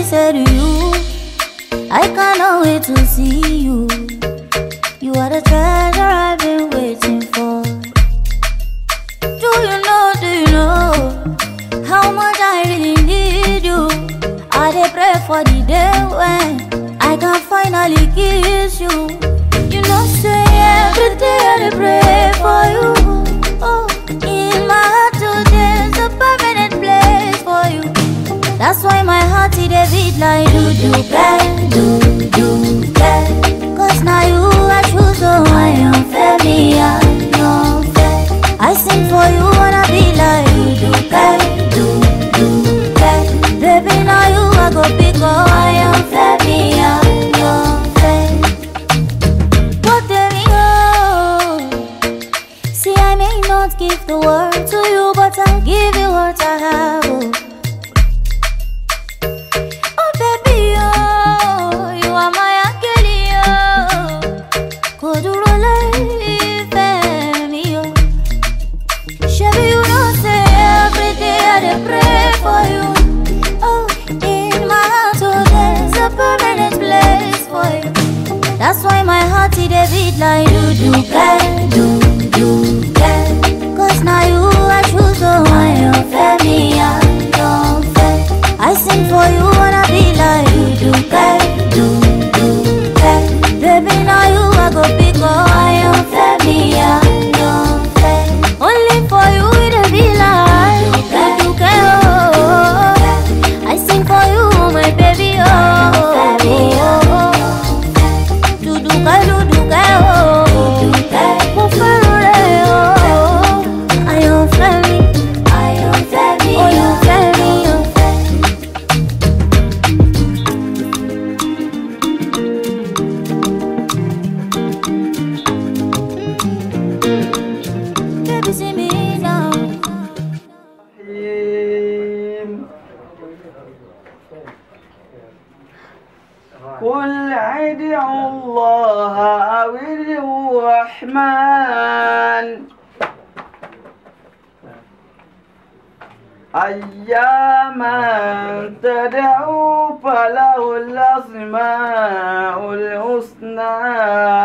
say to you, I cannot wait to see you. You are the treasure I've been waiting for. Do you know, do you know how much I really need you? I dey pray for the day when I can finally kiss you. You know, say every day I dey pray for you. Oh, in my heart today's a permanent place for you. That's why my heart it a beat like do do bang, do do bang. Cause now you I choose, so I am fair, I am fair. I sing for you wanna be like do do bang, do do bang. Baby now you I go pick up, I am fair, I am fair. What there we go. See I may not give the world to you, but I'll give you what I have. Oh. Oh baby, oh, you are my angel, oh. Kò dúró láìfẹ́ mi, oh. Ṣebí you know say every day I dey pray for you. Oh, in my heart, oh, there's a permanent place for you. That's why my heart it dey beat like do do bang, do do bang. Cause now you I choose, oh, I am fair, me, I am fair. I sing for you wanna be like you do bang, do do bang. Baby now you I go pick up, I am fair, me, I am fair. Only for you it dey be like do do bang, oh. I sing for you, my baby, oh. oh. Duduka, duduka, oh. Mo fẹ́ràn rẹ̀, oh. Àyànfẹ́ mi, àyànfẹ́ mi, olùfẹ́ mi, oh. Baby, see me now. الرحيم قل ادعوا الله أو ادعوا الرحمن أياما تدعوا فله الأسماء الحسنى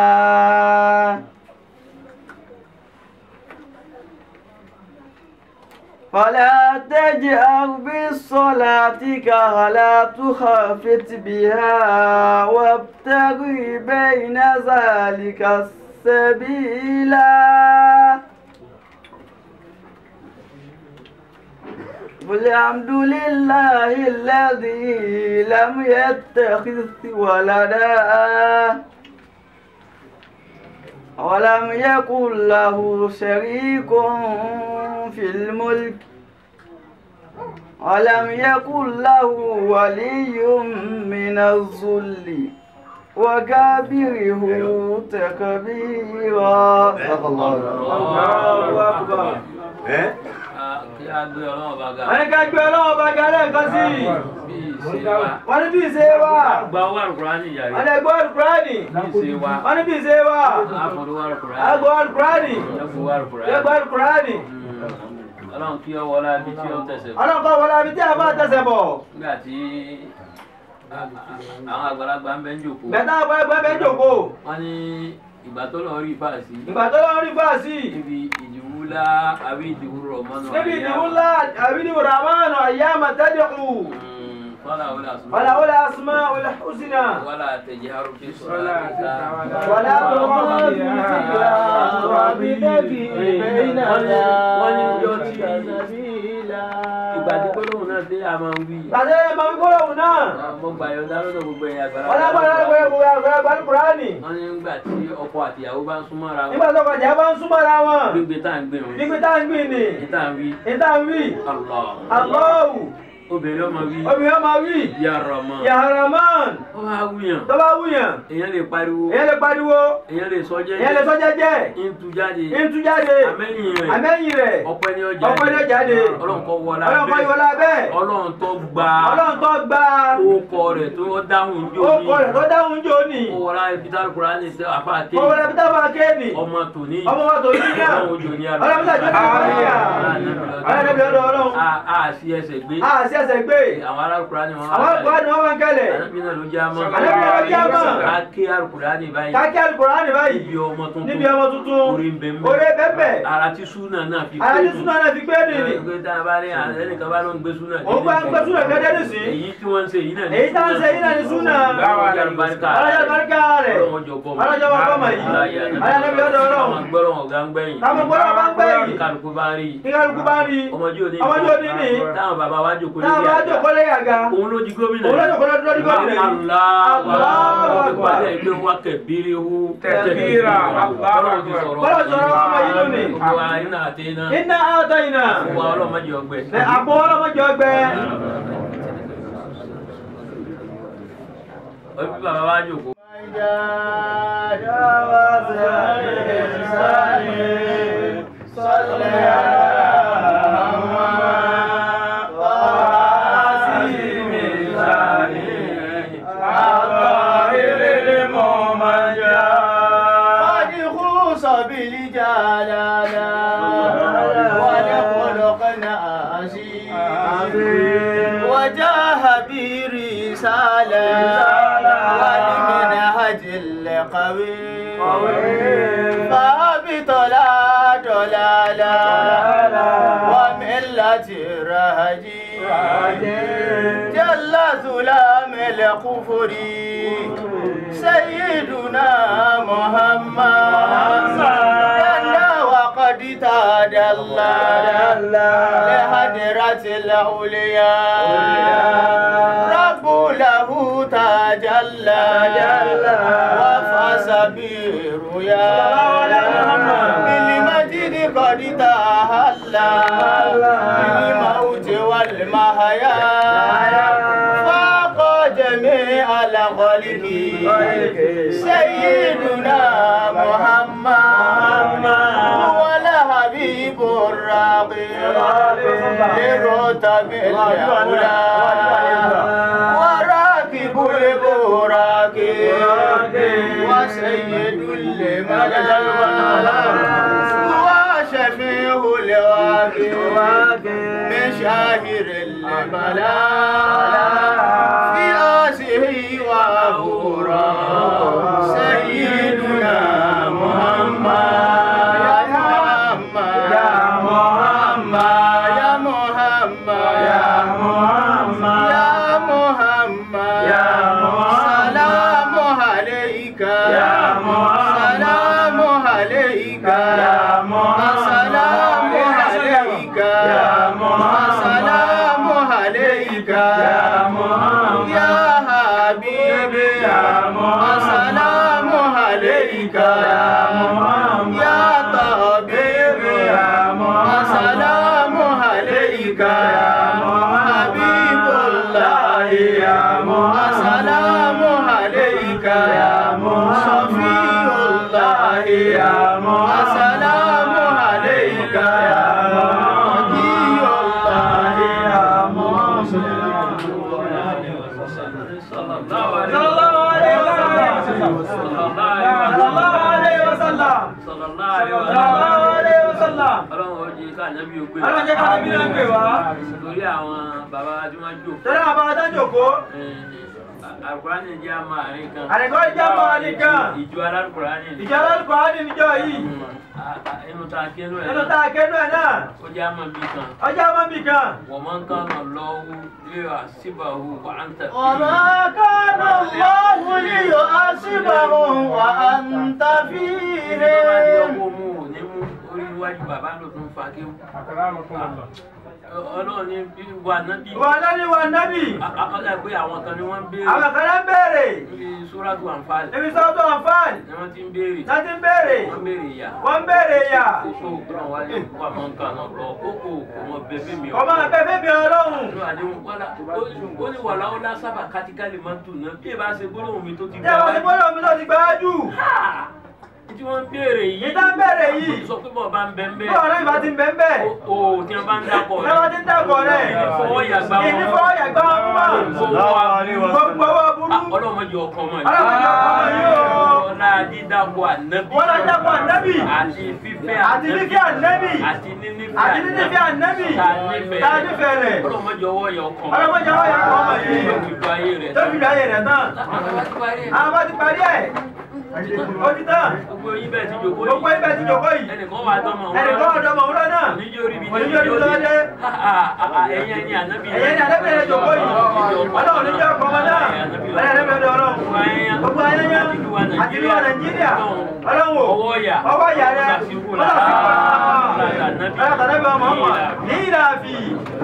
فلا تجأر بالصلاة كلا تخافت بها وابتغ بين ذلك السبيلا قل الحمد لله الذي لم يتخذ ولدا ولم يكن له شريك في الملك ولم يكن له ولي من الذل وكبره تكبيرا صدق الله الله أكبر kí a gbé ọlọ́run bá ga. wọ́n ní ká gbé ọlọ́wọ́ bá ga lẹ́ẹ̀kan sí i bí ìṣe wa. wọ́n ní bí ìṣe wà gba owó àlùkùránì ìyàrá. wọ́n ní ẹgbẹ́ alukurani bí ìṣe wa. wọ́n ní bí ìṣe wà àfọ̀dọ̀ àlùkùránì. ẹgbẹ́ alukurani ẹ̀fọ́ àlùkùránì. ẹgbẹ́ alukurani ọlọ́run kí ọ wọlé ibi tí ó tẹ̀sẹ̀ bọ̀. ọlọ́kọ̀ wọlé abi tí a bá tẹsẹ̀ bọ̀ nígbà tí àwọn àgbàlagbà ń bẹ ń jòkó. bẹ̀tà àgbà ẹgbẹ́ bẹ́ẹ̀ jòkó wọ́n ní ìgbà tó lọ rí fàásì. ìgbà tó lọ́wọ́ rí fáàsì níbi ìdìwúlá àbí ìdìwúrọ̀ mọ́nà níbi ìdìbò ńlá àbí ìdìbò ramanu ayyama tad'u fọlá wọlé àsùnmọ́. wàlá wọlé asma wọlé husna wala tajharu fi salatika. wàlá tọmọ bí wọ́n ní wọ́n ní yọ tí ìgbà tí gbólóhùn náà dé a máa ń wí. Tàdé máa ń gbọ́dọ̀ wù náà. mo gbà yọ̀ǹda lọ́dọ̀ gbogbo ẹ̀yà àgbàlagbà. Wọ́n lágbára lágbára gbogbo àgbàrá gbàlú Kùránì. wọ́n ní nígbà tí ọkọ àtìyàwó bá ń súnmọ́ra wọn. Nígbà tó kọjá bá ń súnmọ́ra wọn. gbígbé tá à ń gbé wọn. Gbígbé tá ń gbìn ní. ní tá à ń wí. Ìta ń wí. Allah. Allahu. obìnrin ọmọ wí. Obìnrin ọmọ wí. ya Rahman. Ya Rahman. ó wá wúyàn. Tó bá wúyàn. èèyàn lè pariwo. Èyàn lè pariwo. èèyàn lè sọ jẹ́jẹ́. Èyàn lè sọ jẹ́jẹ́. ń tu jáde. Ń tú jáde. àmẹ́yìn rẹ̀. Àmẹ́yìn rẹ̀. ọpẹ́ ni ó jáde. Ọpẹ́ ni ó jáde. ọlọ́run kọ́ wọlá Ọlọ́run kọ́ ìwọlá bẹ́ẹ̀. ọlọ́run tó gba. Ọlọ́run tó gba. orúkọ rẹ̀ tó dáhùn jó Ó ní. kọ rẹ̀ tó dáhùn jò ní. ó wọlá peter kurani tẹ àfa àti. Mo wọlé bí tábà kéènì. ọmọ tòní. Ọmọ wa tò yí náà. ọlọ́run ojú ní àná. Ọlọ́run tó jẹ́ ní àbáyé. Ọlọ́run tó jẹ́ ọlọ́run. a a sí ẹsẹ̀ gbé. A sí kẹsẹ̀ gbé àwọn arákùnrin ni wọ́n àwọn àgbà ni wọ́n máa ń kẹlẹ̀ Ànábì náà ló jẹ́ àmọ́. Ànábì náà ló jẹ́ àmọ́. Ká kí alukurani báyìí. kákí alukurani báyìí Níbi ọmọ tuntun. níbi ọmọ tuntun Orí ń bẹ ń bẹ. orí bẹ́ẹ̀ Ara tí súnà náà fi ara ní nù. súnà náà fi gbé nìyí Ẹgbẹ́ tá a bá rí ẹnìkan bá ló ń gbé súnà. òun bá ń gbé súnà gẹ́gẹ́ nísìn Èyí tí wọ́n ń ṣe yìí náà ní èyí tá ń ṣe yìí náà ní súnà Ọlọ́run àlùbáríkà. alájà baríkà rẹ̀ Ọlọ́run bọ̀ mọ́. alájà wọn bọ́ mọ̀ yìí ayálébi ọ̀dọ̀ Àwọn ọlọ́run gbọ́dọ̀ ọ̀gá ń gbẹ̀yìn. táwọn gbọ́dọ̀ bá ń gbẹ̀yìn Kálukú bá rí. kí kálukú bá rí Ọmọdé òní. ọmọdé òní ní Táwọn bàbá wa jòkó lórí táwọn bá àga. jòkó lé àga Òun ló di gómìnà. òun lọ́jọ́ kọ́lọ́ dúró ní gómìnà yìí Allahu Allahu Akbar. Akbar. Ẹgbẹ́ wa kẹ̀bírí hu. Tẹ̀bírà. Ọlọ́run ti sọ̀rọ̀. Bọ́lá sọ̀rọ̀ ọmọ yìí lónìí. Gbogbo wa iná àti iná. iná àtọ̀ iná Gbogbo wa ọlọ́mọdé ọgbẹ́. àpò ọlọ́mọdé ọgbẹ́ Ojú bàbá wa jòkó. قد خوص بالجلالة ولخلق عزيز وجاه برسالة ولمنهج القوي فابطلا ضلالا وملة رهجي جل ظلام الكفر سيدنا محمد جل وقد تاد الله لهدرة الأولياء رب له تجلى وفاز برؤيا بالمجد قد تهلى بالموت والمحيا فاق جميع الخلق سيدنا محمد هو الحبيب الراقي لرتب الأولى وراكب البراق وسيد الملائكة وشفيع الواقع من شاهر الملاك في آسه وأبورا سيدنا محمد يا محمد يا محمد يا محمد يا محمد يا محمد سلام عليك يا محمد سلام عليك يا محمد سلام عليك يا محمد سلام عليك يا محمد يا حبيبي يا محمد سلام عليك يا محمد يا طبيبي يا محمد سلام عليك يا محمد حبيب الله يا محمد سلام عليك يا محمد صفي الله يا محمد سلام عليك يا محمد وكي الله يا محمد Sallallahu alaihi sallallahu alaihi wasallam sallallahu alaihi wasallam Sallallahu alaihi sallallahu alaihi wasallam Ọlọ́run ó jẹ́ ká ànábì ó gbé wa. Ọlọ́run jẹ́ ká ànábì náà gbé wa. Torí àwọn bàbá wa tí wọ́n jò. tẹ́lẹ̀ àbá adájòkó Àlùkùránì jẹ́ àmọ́ àárín kan. àdìgbò ìjà máa nìkan Ìjọ alálùkùránì. ìjà lálùkọ́ á ní níjọ́ yìí Inú ta kí ẹnu ẹ̀ nínú tá a kẹ́nu ẹ̀ náà Ó jẹ́ àmọ́ bí kan. ọjà máa ń bì kan. ومن كان الله ليحسبه وأنت فيه وما كان الله ليحاسبهم وأنت فيهم oríwájú bàbá ló tún fa kí ọlọ́run ní bí wà nábì ìwà nábì wà nábì ọ̀dà pé àwọn kan ni wọ́n ń béèrè àwọn kan náà ń béèrè níbi sóràtù àǹfààní níbi sọ́tò àǹfààní ni wọ́n ti ń béèrè láti ń béèrè wọ́n béèrè ìyá wọ́n ń béèrè ìyà kókó òkúrọ̀ wáyé wà máa ń kàn án lọ kókó ọmọ bẹbí mi ọmọ abẹ́fẹ́ bí ọlọ́run Ọlọ́run àdéhùn wàlá ó ní wàlá ó lá sábà kátíkálì máa ń tù náà bí ẹ bá ṣe gbólóhùn mi tó ti tí àwọn ti gbọ́dọ̀ mi lọ ti gbáájú tí tí wọ́n ń béèrè yìí ìta ń bẹ̀rẹ̀ yìí sọ pé bọ̀ bá ń bẹ́ ń bí bẹ́ ọ̀rẹ́ ìbá ti ń bẹ́ ń bẹ́ o tí wọ́n bá ń dákọ̀ ẹ bá ti ń dàgbọ̀ rẹ̀ fọwọ́ yàgbá wọn ìní fọwọ́ yàgbá wọn mú mọ́ gbogbo owó burú ọlọ́mọdé ọkọ mọ̀ ọlọ́mọdé ọkọ yìí o ọlá dídàpọ̀ ànábì wọ́n lọ dàgbọ̀ ànábì àti fífẹ́ àti fífẹ́ ànábì àti nínífẹ́ àti nínífẹ́ ànábì tá a nífẹ̀ẹ́ tá a nífẹ̀ẹ́ rẹ̀ ọlọ́mọdé ọwọ́ yẹ ọkọ ọlọ́mọdé ọwọ́ yẹ ọkọ mọ̀ yìí yóò fi lu ayé rẹ̀ tó fi bí ayé rẹ̀ tán àwọn bá ti parí ẹ̀ ó ti tán gbogbo yín bẹ́ẹ̀ ti jòkó gbogbo yìí ibẹ̀ ti jòkó yìí ẹnìkan wà dánmọ̀ ẹnìkan ọ̀dọ́ mọ̀ wúlọ́ náà oníjó ríbi oníjó ríbi tó dé ẹ̀yẹ ni ànábì ẹ̀yẹ́ ní alẹ́bẹ̀rẹ̀ jòkó yìí ọlọ́run ní jẹ́ ọkọ̀ ọmọ náà ẹlẹ́bẹ̀rẹ̀ ọlọ́run gbogbo ayẹyẹ àti ìlú nàìjíríà ọlọ́run ọwọ́ yà ọwọ́ ìyá rẹ̀ ọlọ́sàkọ́ ọmọ ọmọ ní ìlàfì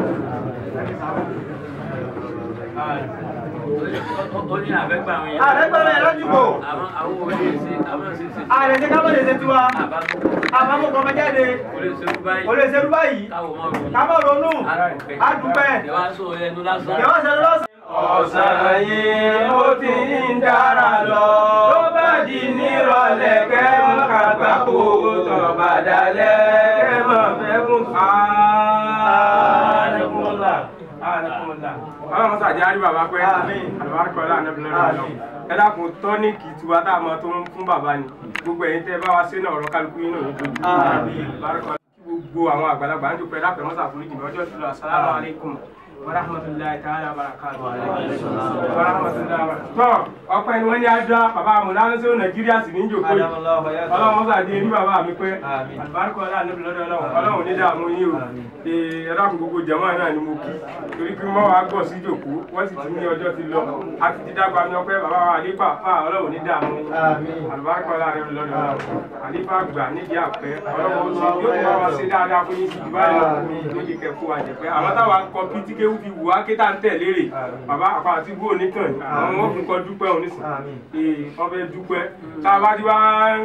ó ní àbẹ́gbà àwọn yẹn àrẹ́gbẹ̀rẹ̀ lọ́jùkò àwọn àwọn olè ṣe àwọn ṣe ṣe ààrẹ tí ká mọ̀lẹ̀ ṣe tiwa àbákọ́ àbámọ̀ kọmọ jáde kò lè ṣerú báyìí kò lè ṣerú báyìí káwọ́ máa ronú ká mọ̀ ronú àdúpẹ́ ìwà sọ ẹnu lásán ìyàwó ṣẹlẹ̀ lọ́sàn ọ̀sán yìí ó ti ń dára lọ. tó bá di nírọ̀lẹ́ kẹ́ mọ́ kàgbákò tó bá dalẹ̀ kẹ́ mọ́ fẹ́ fún ààrẹ̀kùnmọ́lá. ààrẹ̀kùnmọ́lá. ọlọ́run sàjẹ́ àrí bàbá pẹ́ Àmín. àlùbáríkọ́ láàánú lọ́dọ̀ Àmín. ọlọ́run. ẹ dákun tọ́níkì tiwa tá a mọ tó ń fún bàbá ni gbogbo ẹ̀yin tẹ́ bá wa sí náà ọ̀rọ̀ kálukú yín náà ní dojú. Àmín. àlùbáríkọ́ kí gbogbo àwọn àgbàlagbà ń dúpẹ́ dápẹ́ mọ́sà fún ìjìnlẹ̀ ọjọ́ ìṣúná assalamu alaikum wa rahmatullahi ta'ala wa barakatuh tọ́ ọpẹ́ ni wọ́n ní adá bàbá amúnánsẹ́ nàìjíríà sì ní jòkó yìí ọlọ́run sàdé ní bàbá mi pé àlùbáríkọ aláàánú lọ́dọ̀ ọlọ́run ọlọ́run ní dààmú yín o ee ẹ̀rọ gbogbo jẹ̀mọ́ náà ni mo kí torí pé mọ́ wàá gbọ̀ sí jòkó wọ́n sì ti ní ọjọ́ ti lọ a ti ti dágba mi ọpẹ́ bàbá wa àlífà fà ọlọ́run ní dààmú yín àlùbáríkọ aláàánú lọ́dọ̀ ọlọ́run àlífà gbà nídìí àpẹ́ ọlọ́run ó sì yóò tún wá sí dáadáa fún yín sí jù báyìí lọ lójú kẹfù àjẹpẹ́ àwọn táwa kọ pítíkéwù fi wù á ké tá ń tẹ̀lé rè bàbá àpá àti bó oníkàn àwọn wọn fún kọ dúpẹ́ òun nísìn ee wọ́n fẹ́ dúpẹ́ tá a bá ti wá ń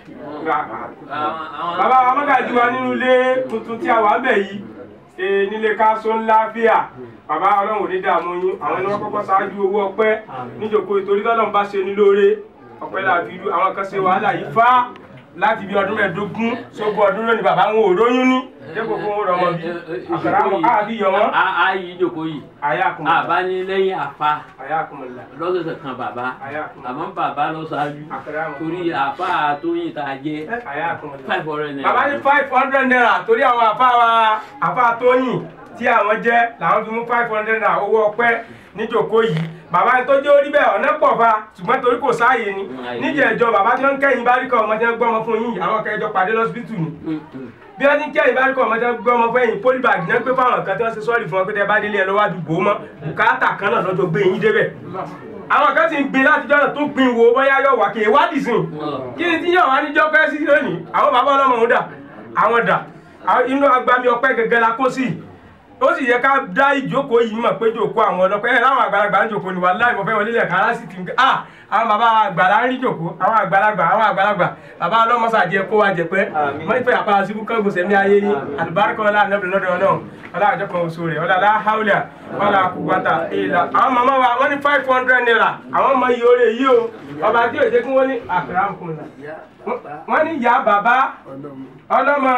bàbá wa mọ́gàjì wa nínú ilé tuntun tí a wà ń bẹ̀ yìí ee nílé káṣó ńlá fíà bàbá ọlọ́run ò ní dààmú yín àwọn ẹni wọ́n kọ́kọ́ ṣáájú owó ọpẹ́ níjòkó ìtorí tọ́lọ́run bá ṣe ní lóore ọpẹ́ làbí irú àwọn kan ṣe wàhálà yìí fá láti bí ọdún mẹ́ẹ̀ẹ́dógún sógbó ọdún lónìí bàbá wọn ò róyún ní dépò fún wọn rọmọ bí àkàrà wọn káàbí yọ wọn. ààyè ìjòkó yìí àyà kùmọ̀ àbá ní lẹ́yìn àfa àyà kùmọ̀ là lọ́sọ̀ọ̀sẹ̀ kan bàbá àyà kùmọ̀ àmọ́ bàbá lọ ṣáájú àkàrà wọn. torí àfa tóyìn tá a jẹ àyà kùmọ̀ là. five hundred naira. bàbá ní five hundred naira torí àwọn àfa wa àfa tóyìn tí àwọn jẹ làwọn fi mú five hundred naira owó ọpẹ́ níjòkó yìí bàbá ní tó jẹ́ orí bẹ́ẹ̀ ọ̀nà pọ̀ fa ṣùgbọ́n torí kò sáàyè ni níjẹ̀ẹ́jọ bàbá tí wọ́n ń kẹ́yìn báríkà ọmọ tí wọ́n gbọ́mọ fún yín àwọn kẹjọ pàdé lọ́sibítù ni bí wọ́n ti ń kẹ́yìn báríkà ọmọ tí wọ́n gbọ́mọ fún yín polybag náà pé fáwọn kan tí wọ́n ṣe sọ́ọ̀rì fún wọn pé tẹ́ bá délé ẹ lọ́wọ́ àdúgbò mọ́ bùkátà kan náà lọ́jọ́ gbé yín débẹ̀ àwọn kan ti ń gbin láti jọ́nà tó gbin wo bóyá yọ̀ wá kì í wádìí sìn kí ni tí yọ̀ wá níjọ́ pẹ́ sí lónìí àwọn bàbá ọlọ́mọ òun dà àwọn dà àwọn inú agbami ọpẹ́ gẹ́gẹ́ la kó sí i ó sì yẹ ká dá ìjókòó yìí mọ̀ pé jókòó àwọn ọlọ́pẹ́ ẹ̀ láwọn àgbàlagbà ń jókòó ni wà láì mọ̀fẹ́ wọlé lẹ̀ kára sì ti ń gbé ah àwọn bàbá àgbàlá ń rí jókòó àwọn àgbàlagbà àwọn àgbàlagbà bàbá ọlọ́mọsà jẹ kó wa jẹ pé wọ́n fẹ́ àpárá síbú kángun sẹ́mi ayé yín àlùbáríkọ ọlá ànábìrin lọ́dọ̀ ọlọ́run ọlá àjọ kan oṣù rẹ̀ ọlá aláhàúlà ọlá àkùgbàtà ìlà àwọn màmá wa wọ́n ní five hundred naira àwọn ọmọ yìí oore yìí o ọba tí ò jẹ́ kí wọ́n ní àkàrà àmukùnrin wọ́n ní ìyá bàbá ọlọ́mọ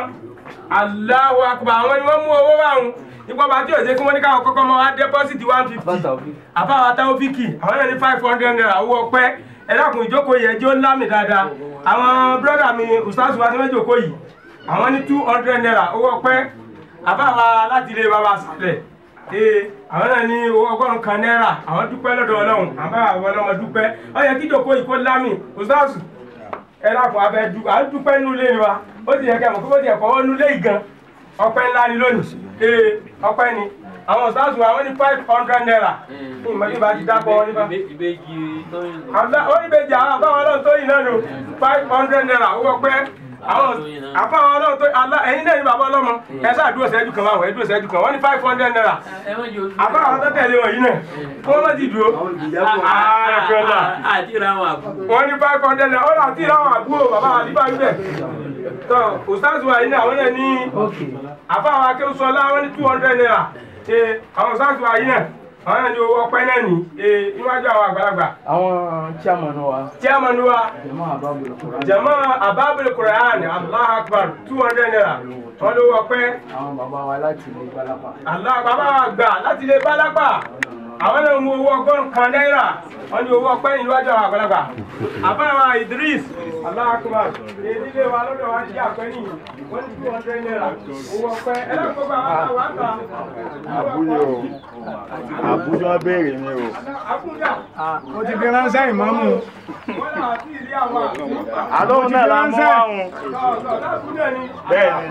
Allahu akbar àwọn ni wọ́n mú owó báwọn nípa bá tí ò jẹ́ kí wọ́n ní káwọn kọ́kọ́ máa wá dẹ́pọ́sìtì one fifty àbáwá táwọ́fíkì àwọn náà ní five hundred naira owó ọpẹ́ ẹ dákun ìjókòó yẹn jó ńlá mi dáadáa àwọn bírọ́dà mi ustaz wa ní wọ́n jókòó yìí àwọn ní two hundred naira owó ọpẹ́ àbáwá láti ilé bàbá sàlẹ̀ ee àwọn náà ní owó ọgọ́rùn kan náírà àwọn dúpẹ́ lọ́dọ̀ ọlọ́run àbáwá àwọn ọlọ́mọ dúpẹ́ ó yẹ kí ìjókòó yìí kó lámì ustaz ẹ dákun abẹ dúpẹ́ à ń dúpẹ́ nínú ilé ni wa ó ti yẹ kẹ́ mọ̀ kó bó ti yẹ kọ́ ọ́ nínú ilé yìí gan ọpẹ́ ńlá ni lónìí ee ọpẹ́ ni àwọn ọ̀sáàsù àwọn ní five hundred naira ní ìmọ̀jú bá ti dápọ̀ wọn nípa. ìbejì tóyìn àbá oníbejì àwọn àbáwọn ọlọ́run tó yìí náà nù five hundred naira owó ọpẹ́ àwọn àbáwọn ọlọ́run tó alá ẹ̀yin náà ní bàbá ọlọ́mọ ẹ sáà dúró sẹ́jú kan wáwọ̀ ẹ dúró sẹ́jú kan wọ́n ní five hundred naira ẹ wọ́n jẹ́ oṣù. àbáwọn tó tẹ̀lé wọn yìí náà kí wọ́n má ti dúró. ààrẹ fẹ́lá àti ra àwọn àbú. wọ́n ní five hundred naira ó là tí ìráwọn àbúrò bàbá àdìbà ń bẹ̀. tó ustaz wa yìí náà àwọn náà ní àfáwọn akéwùsọlá wọn ní two hundred naira ṣe àwọn ustaz wa yìí náà àwọn náà ní owó ọpẹ́ náà ní ee níwájú àwọn àgbàlagbà àwọn chairman wa chairman wa jẹmọ àbábọlẹ kọrọ jama ababul quran allah akbar two hundred naira wọn lówó ọpẹ́ àwọn bàbá wa láti ilé balapa allah bàbá wa gbà láti lè bá lápá àwọn náà mú owó ọgọ́rùn kan náírà wọn ní owó ọpẹ́ níwájú àwọn àgbàlagbà àbáwá idris allah akbar èyí lè wa lọ́dọ̀ wa jí àpẹ́ nìyí wọ́n ní two hundred naira owó ọpẹ́ ẹ lọ́kọ̀ bá wa wà á ta àbúyọ àbújọ béèrè mi o àbújá ó ti fi ránṣẹ́ ìmọ̀mù wọ́n náà ti rí àwọn àbújá. àlóhùn náà la mú àwọn bẹ́ẹ̀ ni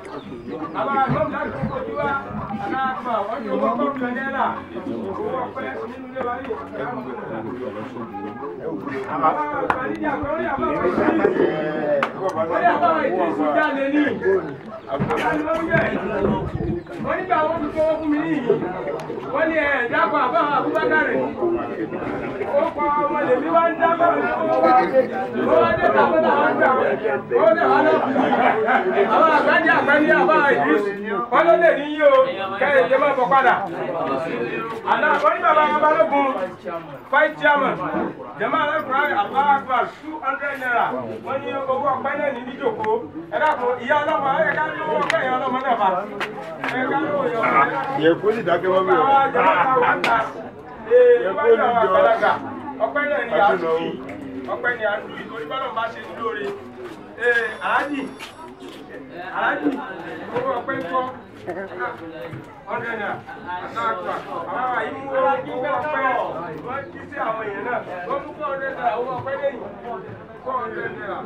wọ́n nígbà wọ́n fi fọwọ́ fún mi ní ìyí wọ́n ní ẹ̀ dákọ̀ àbá àbúbákàrẹ̀ ó pa ọmọ lèmi wá ń dábọ̀ ó wá dé tàbí àwọn àgbà ó dẹ̀ wá lọ àwọn àgbájá àgbájá àbá ìdírísì wọ́n ló lè ní yí o kẹ́yìn jẹ́ máa bọ̀ padà àná wọ́n ní bàbá balógun five chairman jẹ́mọ́ alákùnrin aláàgbà two hundred naira wọ́n ní owó ọpẹ́ náà ní níjòkó ẹ dákun ìyá ọlọ́mọ ẹ ká ní owó ọpẹ́ ìyá ọlọ́mọ náà fà ẹ ká ní owó ìyá ọlọ́mọ náà yẹ kó sì dákẹ́ wọ́n mi o àwọn jẹ́mọ́ táwọn àgbà ee níwájú àwọn àgbàlagbà ọpẹ́ náà ní àdúgbò ọpẹ́ ní àdúgbò torí bọ́lá bá ṣe ní lóore ee aláàjì aláàjì owó ọpẹ́ ń kọ́ ọdẹ náà àtàkùn àwọn àyè mú owó owó ọpẹ́ wọ́n jí sí àwọn èèyàn náà wọ́n mú kọ́ ọdẹ náà owó ọpẹ́ lẹ́yìn kọ́ ọdẹ náà.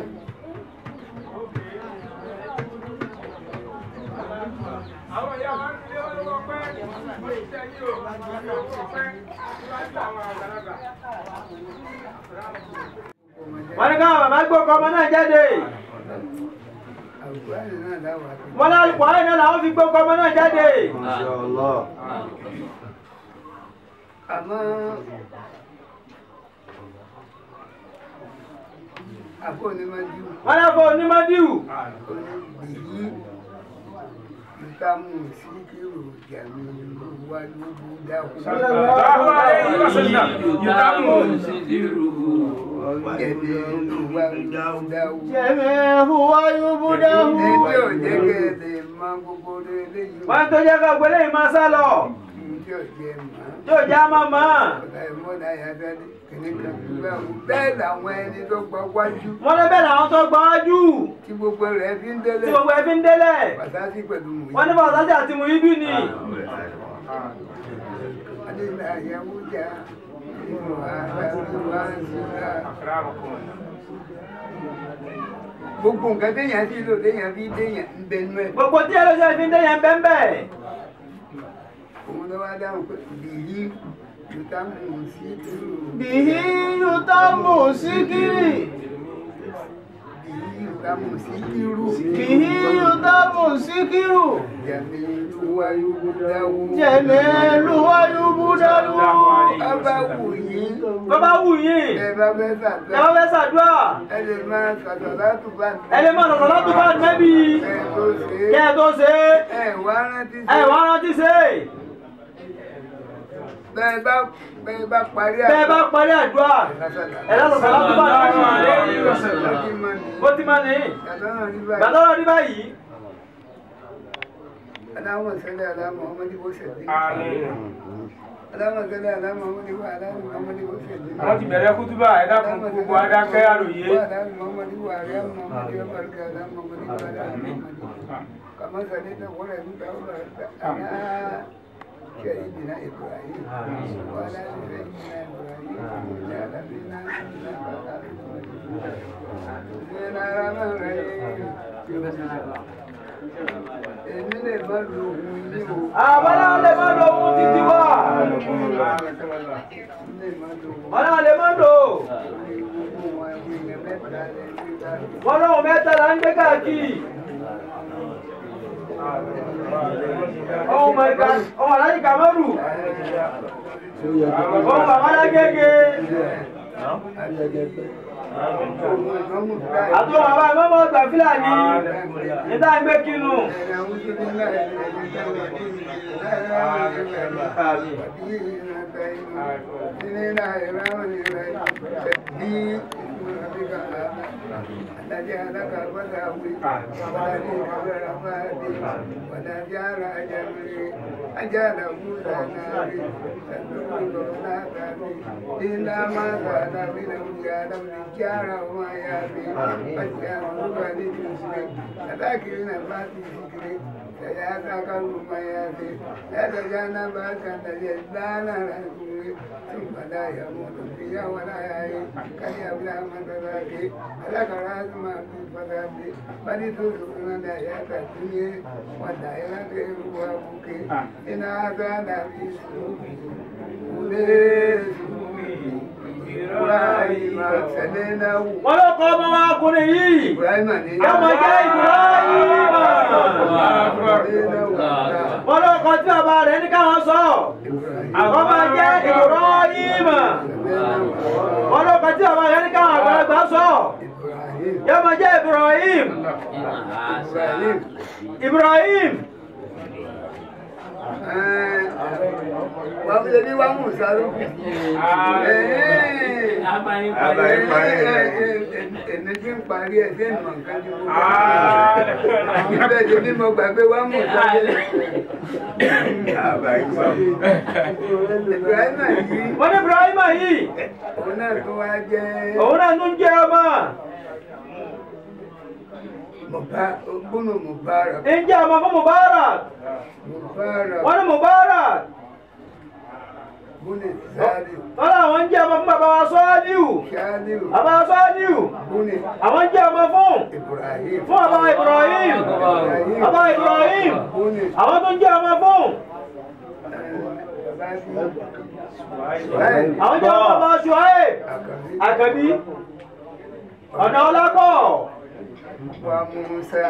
àwọn ìyá wa ń lé owó ọpẹ́ wọ́n ti tẹ́ yí o owó ọpẹ́ níwájú àwọn àgbàlagbà. wọ́n ní káwọn bàbá gbé ọkọ ọmọ náà jáde wọ́n ní alùpùpù ayé náà làwọn fi gbé ọkọ ọmọ náà jáde àmọ́ àbọ̀ onímọ̀jú wọ́n ní afọ onímọ̀díwù onígbìyí ìtàmù síkírù jàmí wà lóbu dákú Sallallahu alayhi wa sallam. Yutamu. ọ̀gẹ̀dẹ̀ olùwà lóbu dákú. jẹ́mi huwa yubudahu ẹbí ò jẹ́ kẹ́lẹ̀ máa gbogbo eléyìí wọ́n tó jẹ́ ká gbélé yìí máa sá lọ tí ò jẹ́ mọ́. yóò já máa mọ́ ọ̀gá ìmọ̀lá yàtọ̀ kìnìkan gbígbà wò bẹ́ẹ̀ làwọn ẹni tó gbọ́ wájú wọ́n lé bẹ́ẹ̀ làwọn tó gbọ́ wájú tí gbogbo rẹ̀ fi ń tí délé gbogbo ẹ fi ń délẹ̀ pàtàkì pẹ̀lú mú wọ́n ní bàtàjà àti muhibi ni adéla àyẹ̀wò jà nínú ara wa ń sọ́ra. gbogbo nǹkan téèyàn fi lò téèyàn fi déèyàn ń bẹnu ẹ̀. gbogbo tí ẹlẹ́sẹ̀ fi ń dé yẹn bẹ́ẹ̀ bẹ́ẹ̀ òun ló wá dáhùn pé bìyí yóò mú un sí tìrù. bìhí yutamu síkírì bìyí yóò mú un sí tìrù. bìhí yutamu síkírù jàmí wá yóò dáwó. jẹ́mi huwa yubudahu ọba wù yín. bàbá wù yín ẹ bá fẹ́ ẹ sàtọ́. bá fẹ́ ṣàdúrà ẹ lè máa sàtọ̀ látù bá ẹ lè má sọ̀tọ̀ látò bá nẹ́bí ẹ tó ṣe kẹ́ ẹ tó ṣe é. ẹ wá rántí é ẹ wá rántí ṣe é bẹ́ẹ̀ bá bẹ́ẹ̀ bá parí bẹ́ẹ̀ bá parí àdúrà ẹ lọ́sọ̀tọ̀ látò bá nẹ́bí bó ti máa ní gbàdọ́rọ̀ rí báyìí Aláwọ̀ sẹ́lẹ̀ aláwọ̀ ọmọdé bó ṣẹ̀dé. Àmín. Aláwọ̀ sẹ́lẹ̀ aláwọ̀ ọmọdé bó aláwọ̀ ọmọdé bó ṣẹ̀dé. wọ́n ti bẹ̀rẹ̀ kútúbà ẹ dákun gbogbo adákẹ́ àròyé. Aláwọ̀ ọmọdé bó àrẹ́ ọmọdé bó àrẹ́ aláwọ̀ ọmọdé bó aláwọ̀ ọmọdé. Kàmá sẹ́lẹ̀ náà wọ́n rẹ̀ nígbà wọ́n rẹ̀ àná سيدنا إبراهيم وعلى آل سيدنا إبراهيم وعلى آل سيدنا Èmi lè má lo ohun yìí o. àwọn náà lè má lo ohun títí wá Èmi lè má lo ohun wọn náà lè má lò gbogbo wọn ẹ̀wọ̀n èèyàn mẹ́ta lẹ́yìn ìgbà tó. wọn lóhun mẹ́ta là ń gbé káàkiri ohun mọ̀ọ́ká ohun aláàjì kàmọ́rù ohun bàbá lágége àti wọn bàbá ìmọ̀mọ́ gbà fúlàní níta ń gbé kinu. wọ́n ló kọ́ ọmọ wa ọkùnrin yìí ọmọ jẹ́ Ibrahima wọ́n ló kọ́ tí bàbá rẹ̀ ní káwọn sọ ọmọ jẹ́ Ibrahima wọ́n ló kọ́ tí bàbá rẹ̀ ní káwọn àgbàlagbà sọ yọmọ jẹ́ Ibrahim Ibrahim wọ́n fi lè ní wá mú sáré ẹni tí ń parí ẹ̀ sí ìmọ̀ nǹkan tí mo bá bẹ́ẹ̀ ṣe bí mo gbàgbé wá mú sáré Ibrahima yìí wọ́n ní Ibrahima yìí òun náà tó wá jẹ́ òun náà tún jẹ́ ọmọ gbónú Mubarak ń jẹ́ ọmọ fún Mubarak Mubarak wọ́n ní Mubarak gbónú Sáré wọ́n láwọn ń jẹ́ ọmọ fún bàbá wa Sọ́ọ́líù Ṣáníù bàbá wa Sọ́ọ́líù gbónú àwọn ń jẹ́ ọmọ fún Ibrahim fún bàbá Ibrahim bàbá Ibrahim gbónú àwọn tó ń jẹ́ ọmọ fún àwọn jẹ́ ọmọ bàbá Ṣuaib Àkàbí ọ̀nà ọlákọ̀ wa Musa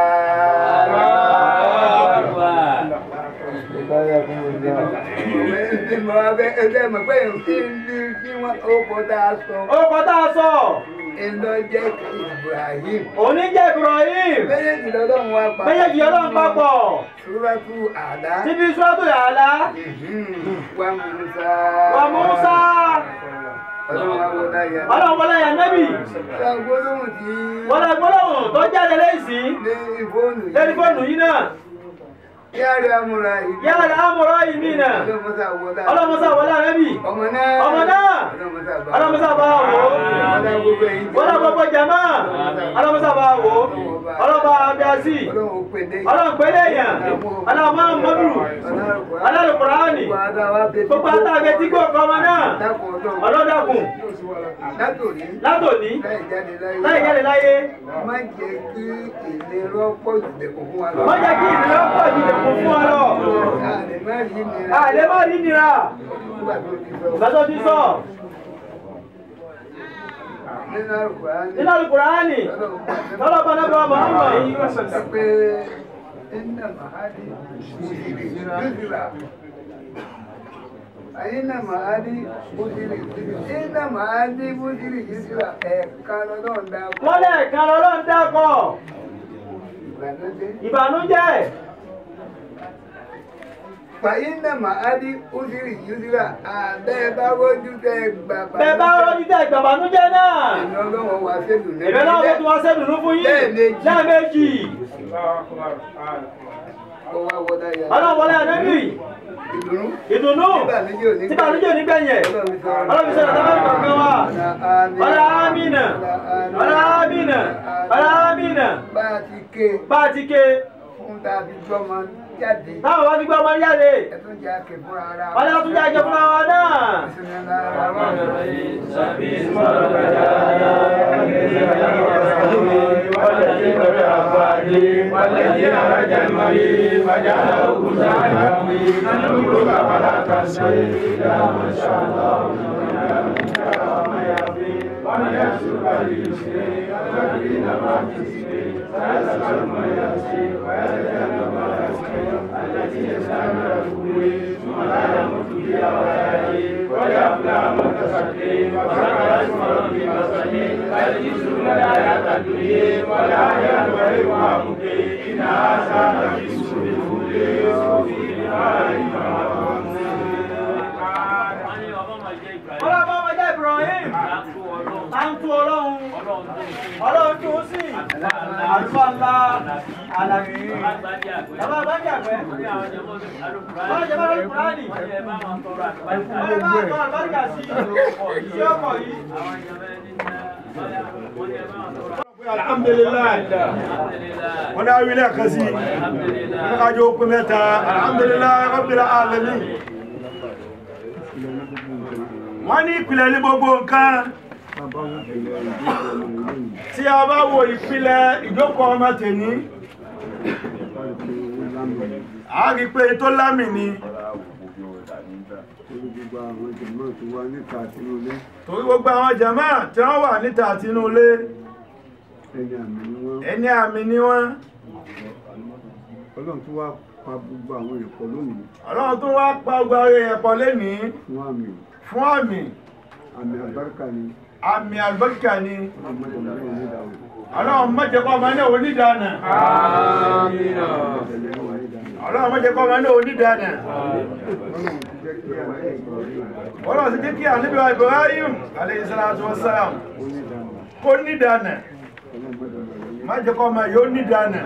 ẹgbẹ́ mọ̀ pé kí wọ́n ó kọ́ tá a sọ ó kọ́ tá a sọ ẹ̀lọ́ jẹ́ Ibrahim òní jẹ́ Ibrahim méjèèjì lọ́lọ́run wá pa méjèèjì ọlọ́run papọ̀ Súrátù Àlá síbi sọ́tò yàrá wa Musa wa Musa ọlọ́run wá wọlá yẹn ọlọ́run wọlé yẹn nẹ́bì ọlọ́run gbólóhùn tí wọlé gbólóhùn tó jáde lẹ́sìn ní ìfóònù lórí fóònù yìí náà yára amúra yìí yàrá amúrọ̀ yìí mí náà ọlọ́mọsá wọlá ọlọ́mọsá wọlé nẹ́bì ọmọ náà ọmọ náà ọlọ́mọsá bá ọlọ́mọsá bá wò ó ọlọ́mọsá gbogbo ẹ̀yìn wọlé gbogbo jama ọlọ́mọsá bá wò ó ọlọ́mọ abiyasi ọlọ́run pèdè ọlọ́run pélé yàn ọlọ́mọ mọ́dù alálùkùránì gbogbo àtàgbẹ́ tí kò kọ́ ọmọ náà ọlọ́dàkùn látòrí látòní láì jáde láyé láì jáde láyé má jẹ́ kí ìlera pọ̀ jù dẹ̀kọ̀ fún wa lọ. wọ́n jẹ́ kí ìdílé pọ̀ jù lẹ́kùn fún ọ lọ. Àlè má rí nira àlẹ́ má rí nira nígbà tó ti sọ. ìgbà tó ti sọ Nínú Al-Qur'ani, nínú alùkùránì Ọlọ́run pàṣẹ lọ́lọ́ bá nábọ̀ Muhammad sọ pé iná màádì mùsùlùmí yúzìrà. Iná màádì mùsùlùmí iná màádì mùsùlùmí yúzìrà ẹ̀ka lọ́dọ̀ ń dá wọ́n lẹ́ẹ̀kan lọ́lọ́run dákọ̀ ìbànújẹ́. ìbànújẹ́ Fàyínà màádì mùsùlùmí yúzìrà àbẹ́ bá rójú tẹ́ gbà bẹ́ẹ̀ bá rọ́jú tẹ̀ ìgbàbànújẹ́ náà Ìná ọlọ́wọ́ wa ṣèlú náà. ìbẹ̀ náà wọ́n ti wá sẹ́dùnú fún yín Lẹ́ẹ̀mejì. lẹ́ẹ̀mejì Ó wá wọlé ayé. ọlọ́run wọlé ànábì Ìdùnnú. ìdùnnú Ìbànújẹ́ ò ní tí ìbànújẹ́ ò ní gbẹ̀yẹ̀ ọlọ́run sọ̀rọ̀ tábàlì kọ̀ọ̀kan wa ọlá amínà ọlá amínà ọlá amínà Bá a ti ké bá a ti ké fún ta fi gbọ́mọ jáde. táwọn wá ti gbọ́ ọmọ jáde Ẹ̀tún jẹ́ àkè fúnra ara. ọlá tún jẹ́ àjẹ fúnra wa náà. والذين رجى المريض وجعله كسانا نقول فلا تنسي إلى ما شاء الله ومن يسر باليسر والذين ما تسري فيسأل ما يسري ويتجنب ما يسري التي يسلم رسوله ثم لا يموت فيها ولا يحيي ويفلح من تسكي وذكر اسم ربي فسجي يعيشون الحياة الدنيا ولا ينبغي إن هذا لفي صحف Ọlọ́run bá wọn jẹ́ Ibrahim. À ń tú ọlọ́run. Ọlọ́run tó sí. Àlùfáà ńlá àlàyé. Bàbá àgbájá àgbẹ̀. Wọ́n jẹ́ bá lórí Kùránì. Wọ́n jẹ́ bá wọn tọrọ àlùbáríkà sí sí ọkọ̀ yìí. alhamdulilayi wọn dá wílẹ̀ kan sí wọn ká jọ pé mẹ́ta alhamdulilayi rabbil alamin wọ́n ní ìpìlẹ̀ ní gbogbo nǹkan tí a bá wo ìpìlẹ̀ ìjókòó ọmọ tèní a rí pé tó lámì ni torí gbogbo àwọn jàmáà tí wọ́n wà níta àti inú ilé ẹni àmì ni wọ́n ọlọ́run tó wá pa gbogbo àwọn èèyàn pọ̀ lónìí ọlọ́run tó wá pa gbogbo àwọn èèyàn pọ̀ lénìí fún àmì fún àmì àmì àbáríkà ni àmì àlùbáríkà ni ọmọdé ọmọdé onídàáwò ọlọ́run má jẹ́ kó ọmọ náà onídàánà ọlọ́run má jẹ́ kó ọmọ náà onídàánà ọlọ́run ti jẹ́ kí àlejò ọlọ́run ti jẹ́ kí ànábì wa Ibrahim alayhi salatu wassalam kó nídàánà má jẹ́ kó ọmọ yóò nídàánà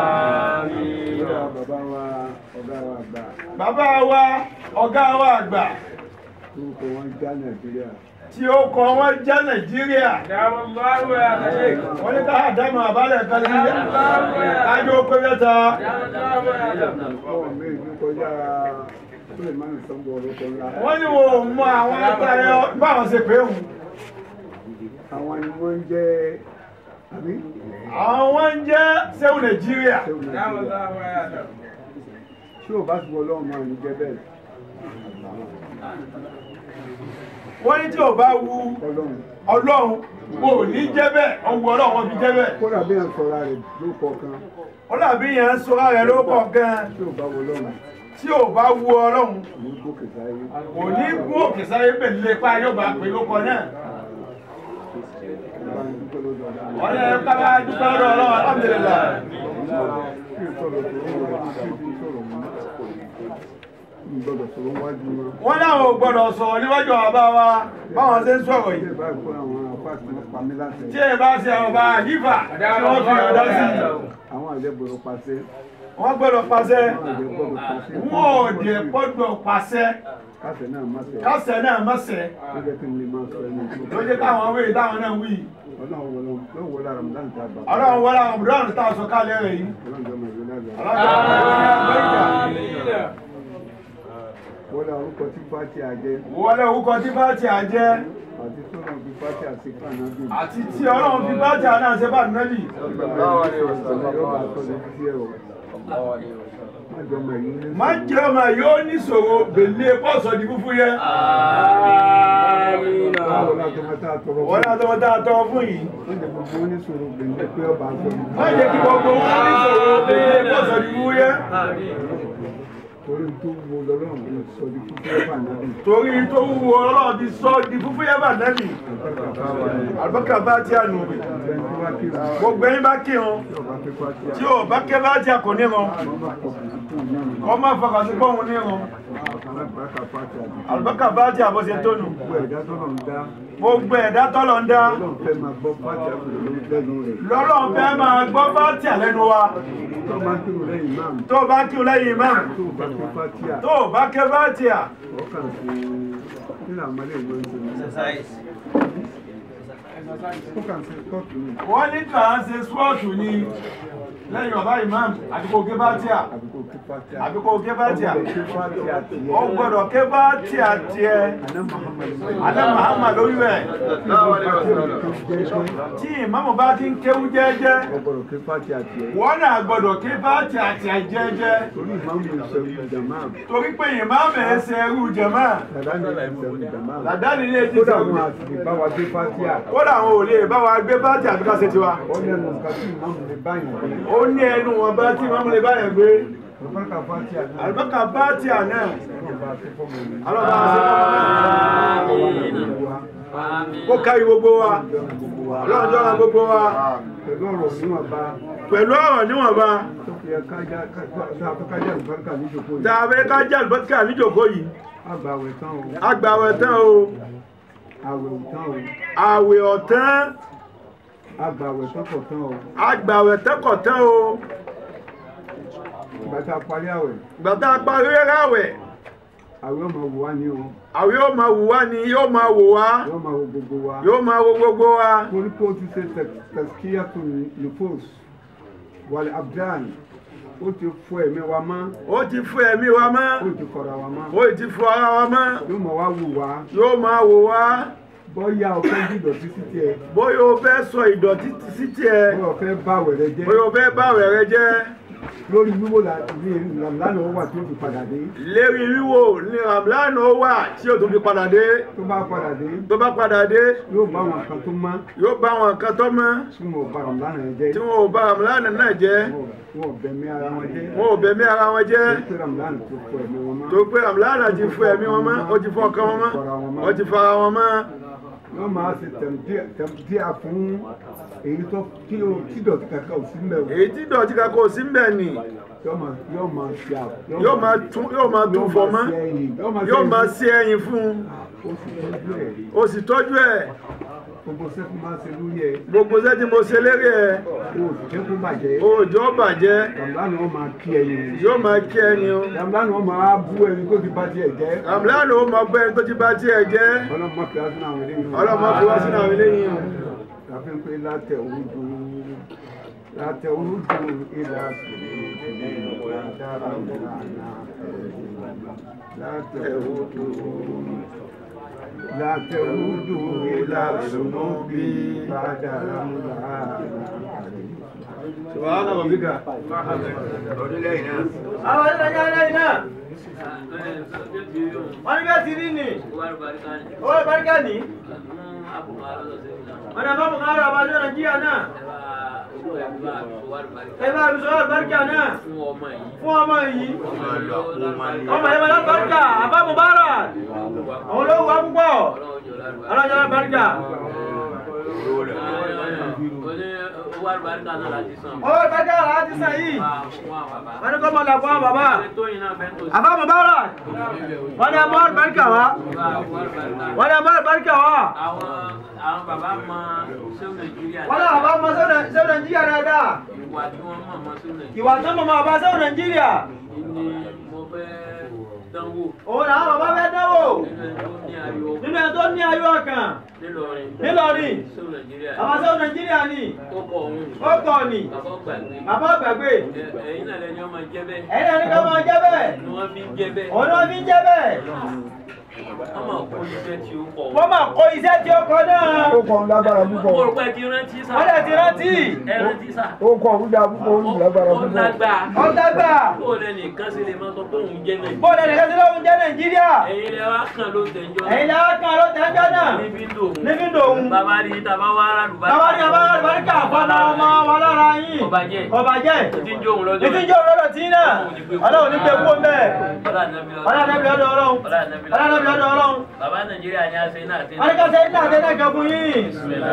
bàbá wa ọ̀gá wa àgbà bàbá wa ọ̀gá wa àgbà orúkọ wọn já nàìjíríà tí ó kọ wọ́n já Nàìjíríà wọ́n ní ká àdámọ̀ àbálẹ̀ kan sí kájọ́ pé mẹ́ta ọwọ́ mi ní kọjá Sulemani Sambo orúkọ ńlá wọ́n ní wo mọ àwọn atayọ báwọn ṣe pé òun àwọn ni wọ́n ń jẹ́ àbí àwọn ń jẹ́ sẹ́wù Nàìjíríà ṣéwù nàìjíríà tí ò bá ti wọ ọlọ́run máa ní jẹ́ bẹ́ẹ̀ wọ́n ní tí ò bá wu ọlọ́run Ọlọ́run kò ní jẹ́ bẹ́ẹ̀ ọwọ́ Ọlọ́run wọn fi jẹ́ bẹ́ẹ̀ kódà bí ẹ̀ ń sọra rẹ̀ ló kọ̀ọ̀kan ó dàbí yẹn ń sọ rẹ̀ ló pọ̀ gan tí ò bá wọ ọlọ́run tí ò bá wu Ọlọ́run ní gòkè sáyé kò ní gún òkè sáyé pẹ̀lú ipa yóò bá pè lóko náà bá ń dúpẹ́ lọ́dọ̀ ọlọ́run. wọ́n lè ká bá dúpẹ́ lọ́dọ̀ Ọlọ́run alhamdulillah kí n sọ̀rọ̀ tó ń wọ̀ kí n fi sọ̀rọ̀ mọ́ n gbọ́dọ̀ sọ̀rọ̀ wájú wọn. wọ́n láwọn ò gbọ́dọ̀ sọ̀rọ̀ níwájú àwọn bá wa báwọn ṣe ń sọ̀rọ̀ ilé yìí ìbáyìí fún àwọn apáàtì wọn pa mí láṣẹ. tí ẹ bá ṣe àwọn bá yífà tí wọ́n fi ọ̀dọ́ sí i àwọn àlẹ́ gbọ́dọ̀ pàṣẹ. wọ́n gbọ́dọ̀ pàṣẹ àwọn àlẹ́ gbọ́dọ̀ pàṣẹ. wọn ò dẹ̀ gbọ́dọ̀ pàṣẹ kásẹ̀ náà má ṣe. kásẹ̀ náà mọ̀sẹ̀ ó jẹ́ kí n lè máa sọ ẹni tó. ló jẹ́ káwọn wéyí táwọn náà wí ọlọ́run wọlé ló wọlé Ramadan tá a gbà. ọlọ́run wọlé àwọn ọmọdé tá a sọ kálẹ̀ rẹ̀ yìí ọlọ́run jọ mọ̀ ìlú náà lọ. ọlọ́run wọlé orúkọ tí fati àjẹ wọlé orúkọ tí bá ti àjẹ́ àti sọ́nà fi fati àṣekà náà bí. àti tí ọlọ́run fi bá ti àná ṣe bá nẹ́bì má jẹ́ ọmọ yóò ní ṣòro bèlè pọ́sọ̀ di fúfú yẹ wọ́n ní àtọmọ tá a tọrọ fún yìí má jẹ́ kí gbogbo wọn ní ṣòro bèlè pọ́sọ̀ di fúfú yẹ torí tó wo lọ́lọ́run bí sọ di fúfú ẹ̀fà náà bí. torí tó wúwo ọlọ́run ti sọ di fúfú yẹ bá nẹ́bì àlùbọ́kà bá ti ànú gbogbo ẹni bá kírun tí ò bá kẹ́ bá ti àkò níran kọ́ má fọkàn sí pọ́hùn níran àlùbọ́kà bá ti àbọ̀ṣe tónù gbogbo ẹ̀dá tọ́lọ̀ ń dá lọ́lọ́run fẹ́ máa gbọ́ bá tí àlẹ́nu wa tó bá kírun lẹ́yìn imam tó bá kẹ́ bá tí à wọ́n ní kà á ṣe spọ́ọ̀tù ni lẹ́yìn ọ̀bá imam àti kò gé bá tí à àbí kò gé bá tí à ó gbọ́dọ̀ ké bá tí à tiẹ̀ alẹ́ Muhammad lórí rẹ̀ tí ìmáàmù bá ti ń kéwú jẹ́jẹ́ wọ́n náà gbọ́dọ̀ ké bá tí à tiẹ̀ jẹ́jẹ́ torí pé ìmáàmù ẹ̀ ṣe ẹrú jẹ̀mọ́ làdáni ní etí kódà sẹ́wù wọn àti bá wa dé fátíà kódà àwọn ò lè bá wa gbé bá tí àbíká ṣe tiwa ó lẹ́nu nǹkan tí ìmáàmù lè báyìí gbé ó ní ẹnu wọn bá tí ìmáàmù lè báyẹn gbé ọ̀pọ̀lọpọ̀ fátíà náà àlùbákà bá tí à náà ọlọ́run bá tó fọ́mọ mi. alọ́ba àṣẹ kó kárí gbogbo wa ọlọ́run jọ́ ra gbogbo wa pẹ̀lú ọ̀rọ̀ níwọ̀nba pẹ̀lú ọ̀rọ̀ níwọ̀nba tó fi ẹ̀ka já kájà àlùbáríkà níjòkó tá yìí a fẹ́ ká jẹ́ àlùbọ́tíkà níjòkó yìí àgbàwẹ̀ tán o agbàwẹ̀ tán o àwẹ̀ tán o àwẹ̀ ọ̀tán àgbàwẹ̀ tán kọ̀ tán o agbàwẹ̀ tẹ́kọ̀ tán o ìgbà tá a parí àwẹ̀ gbàtà parí ráwẹ̀ àwẹ̀ ọmọ wò wá ní o àwẹ̀ yóò máa wò wá ni yóò máa wò wá yóò máa wo gbogbo wa yóò máa wo gbogbo wa torí pé ó ti ṣe tẹ̀síkíyà tó nìfòs wàlẹ̀ abdan ó ti fọ ẹ̀mí wa mọ́ ó ti fún ẹ̀mí wa mọ́ ó ti kọ̀ra wa mọ́ ó ti fún ara wa mọ́ yóò máa wá wù wá yóò máa wò wá bọ́yá ọ̀fẹ́ dídọ̀tí sí tiẹ̀ bóyá o fẹ́ sọ ìdọ̀tí sí tiẹ̀ bọ́yá ọ̀fẹ́ bá wẹ̀rẹ̀ jẹ́ bóyá o fẹ́ bá àwẹ̀ rẹ jẹ́ lórí wíwò lánàá ó wà tí ó fi padà dé lérí wíwò ní ramlan ó wà tí o tún fi padà dé tó bá padà dé tó bá padà dé yóò bá àwọn kan tó mọ́ yóò bá àwọn nǹkan tó mọ́ tí wọn ò bá ràn lánàá yẹn jẹ́ tí wọn ò bá ramlan náà jẹ́ wọn ò bẹ̀mí ara wọn jẹ́ wọn ò bẹ̀mí ara wọn jẹ́ pé ramadan tó fọ ẹ̀mí wọn mọ́ tó pé ramlan ti fún ẹ̀mí wọn mọ́ ó ti fún ọkàn wọn mọ́ ó ti fún ara wọn mọ́ yóò máa ṣe tẹ̀mdíà fún èyí tó tí ó tí dọ̀tí kankan ò sí mbẹ̀ o èyí tí dọ̀tí kankan ò sí mbẹ̀ ni yóò máa yóò máa ṣe à yóò máa tún yóò máa tún fọ mọ́ ṣe ẹ̀yìn yóò máa yóò máa ṣe ṣe ẹyin fún un ẹ̀yìn ó sì tọ́jú ó sì tọ́jú ẹ̀ ẹ̀ gbogbo sẹ́kù máa ṣe lórí ẹ̀ gbogbo iṣẹ́ tí mo ṣe lérí ẹ̀ o sì jẹ́ kó bàjẹ́ òòjọ́ bàjẹ́ ramadan ó máa kí ẹyin yóò máa kí ẹni o ramadan ó máa bú ẹni tó ti bá tiẹ̀ jẹ́ ramlan ó máa gbọ́ ẹni tó ti bá tiẹ̀ jẹ́ ọlọ́mọ fi asúnà àwọn eléyìí ọlọ́mọ fi wá sínú àwọn eléyìí o. láfi ń pé látẹ̀ òwúdù látẹ̀ òwúdù ìlà sílẹ̀ dára ìlànà látẹ̀ òwúdù látẹ̀ òwúdù ìlà sùnúbí bàdàrà ńlá. Subhana rabbika. orílẹ̀-èdè náà. àwọn ẹ̀rọ ẹ̀yà ẹ̀yà náà wọ́n ní bẹ́ẹ̀ ti rí ni owó ìbáríkà ní wọ́n ní àbámu kan rà wájú nàìjíríà náà ẹ bá mi sọ ìbáríkà náà fún ọmọ yìí ọmọ yẹn máa lọ́bàríkà àbámu bára àwọn olówó wa púpọ̀ ọlọ́jà lọ́bàríkà owó àlùbáríkà náà láti san. owó ìbáríkà rà á ti sàn yìí wọ́n ní kọ́ mọ̀ làkọ́ àwọn bàbá tóyìn náà bẹ́ẹ̀ tó sí. àbámu bára wọ́n ní àmọ́ ìbáríkà wá wọ́n ní àmọ́ ìbáríkà wá. àwọn àwọn bàbá mọ sẹ́wọ̀n nàìjíríà. wọ́n náà bá mọ sẹ́wọ̀n nàìjíríà dáadáa ìwà tí wọ́n mọ̀ mọ́ sẹ́wọ̀n nàìjíríà. ìwà tó mọ̀ mọ́ bá sẹ́wọ̀n nàìjíríà ni mo fẹ́ dánwò. òun làwọn bàbá fẹ́ dánwò nínú ẹni tó ní ayọ̀ nínú ẹni tó ní ayọ̀ ọkàn nílọrin. nílọrin sẹ́wọ̀n nàìjíríà. àwọn sẹ́wọ̀n nàìjíríà ni ó kọ̀ ọ̀hún. ó kọ̀ ni bàbá gbàgbé. bàbá gbàgbé Ẹ- ẹ̀yin náà lẹni ọmọ jẹ́ bẹ́ẹ̀. ẹ̀yin ẹni ká máa jẹ́ bẹ́ẹ̀ ni wọ́n fi ń jẹ́ bẹ́ẹ̀. òun ni wọ́n fi ń jẹ́ bẹ́ẹ̀ wọ́n máa kó iṣẹ́ tí ó kọ̀. wọ́n máa kó iṣẹ́ tí ó kọ náà ó kọ́ ń lágbára mo púpọ̀ rò pé ti rántí sá. wọ́n lè ti rántí ẹ rántí sá. ó kọ́ ń dá púpọ̀ ó ń lágbára ó púpọ̀. lágbá. ó dágbà bó o lẹ́nu nǹkan ṣe lè máa sọ pé òun jẹ́ nàìjíríà. bóòlù ẹnìkan sí lóhun jẹ́ nàìjíríà ẹ̀yin lẹ wá kàn ló tẹ̀jọ́. ẹ̀yin làwọn kan ló tẹ́jọ́ náà níbi dòun. níbi dòun bàbá rí tàbá wá rálùbá. bàbá ní ọba àlùbáríkà fọmọ ọmọ wa lára yín ọba jẹ́. ọba jẹ́ ti ń jó òun lọ́jọ́. ìdí jẹ́ òróró tí náà ọlọ́run ní gbé kú mẹ́ ọlá nàbí ọlọ́run ní ọdọ ọlọ́run ọlá nàbí ọlọ́run ní ọdọ ọlọ́run bàbá nàìjíríà ni a ṣe náà ṣe wọ́n ní ká ṣe ní àtẹ́lẹ̀ kan fún yín.